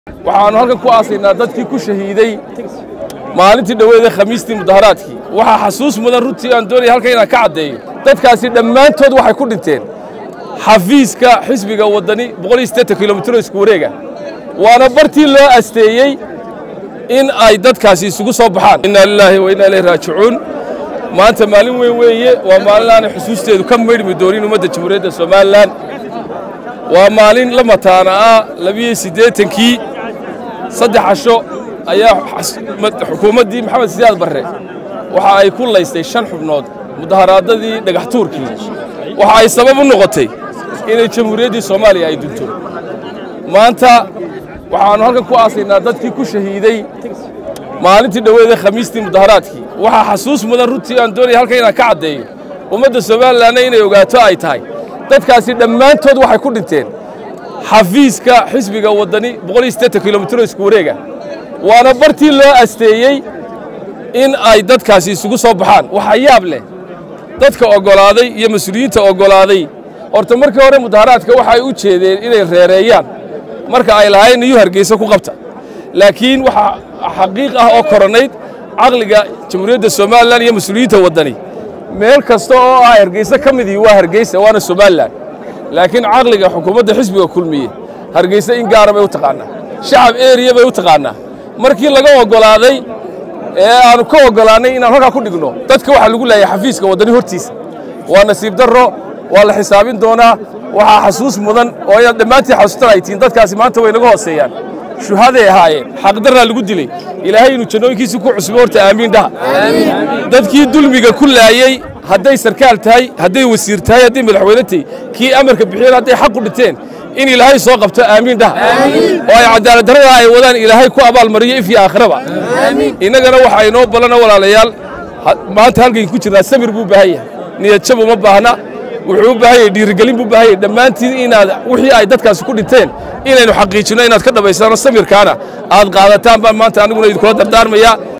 waxaannu halkan ku aasaynaa dadkii ku shahiiday maalintii dhoweede khamiistii mudaharaadkii waxaa xasuus mudan runtii aan doonaya halkan inaan ka caddeeyo dadkaasi dhammaantood waxay ku dhinteen xafiiska xisbiga waddani kilomitro isku wareega waana bartii loo asteeyey in ay dadkaasi isugu soo baxaan inna lilaahi wa inna ilayhi raajicuun maanta maalin weyn weeye waa maalin aanay xusuusteedu ka maydhmi doonin ummadda jamhuuriyadda somalilan waa maalin la mataana ah labiyo siddeetankii saddex casho ayaa xukuumaddii maxamed siyaad barre waxa ay ku laystay shan xubnood mudaharaadadii dhagax tuurkii waxa ay sabab u noqotay inay jamhuuriyaddii soomaaliya ay dunto maanta waxaannu halkan ku aasaynaa dadkii ku shahiiday maalintii dhoweede khamiistii mudaharaadkii waxaa xasuus mudan runtii aan doonaya halkan inaan ka caddeeyo ummadda somalilanna inay ogaato ay tahay dadkaasi dhammaantood waxay ku dhinteen xafiiska xisbiga waddani kilomitro isku wareega waana bartii loo asteeyey in ay dadkaasi isugu soo baxaan waxaa yaab leh dadka oggolaaday iyo mas-uuliyiinta oggolaaday horta markii hore mudaharaadka waxa ay u jeedeen inay reereeyaan marka ay lahayn iyuu hargeysa ku qabta laakiin waxaa xaqiiq ah oo koranayd caqliga jamhuuriyadda somalilan iyo mas-uuliyiinta waddani meel kasta oo ah hargeysa ka midii waa hargeysa waana somalilan laakiin caqliga xukuumadda xisbiga kulmiye hargeysa in gaara bay u taqaannaa shacab eriya bay u taqaannaa markii laga oggolaaday ee aanu ka oggolaannay inaan halkaa ku dhigno dadka waxaa lagu leeyahay xafiiska waddani hortiisa waa nasiib darro waa la xisaabin doonaa waxaa xasuus mudan oo inaad dhammaantiin xasuustan ay tihiin dadkaasi maanta way naga hooseeyaan shuhaday ahaayeen xaqdarraa lagu dilay ilaahay inuu jannooyinkiisii ku cusbo horta aamiin dhaha dadkii dulmiga ku laayey hadday sarkaal tahay hadday wasiir tahay hadday madaxweyne tahay kii amarka bixiyeen hadday xaq u dhinteen in ilaahay soo qabto aamiin dhaha oo ay cadaalad darrada ay wadaan ilaahay ku abaalmariyo if iyo aakhiraba innagana waxaa inoo ballana walaalayaal maanta halkan ku jirnaa samir buu baahan yahay niyadjab uma baahna wuxuu u baahan yahay dhiirigelin buu baahan yahay dhammaantiin inaad wixii ay dadkaasi ku dhinteen inaynu xaqiijinno inaad ka dhammaysaano samirkaana aad qaadataan baan maanta aniguna idinkula dardaarmayaa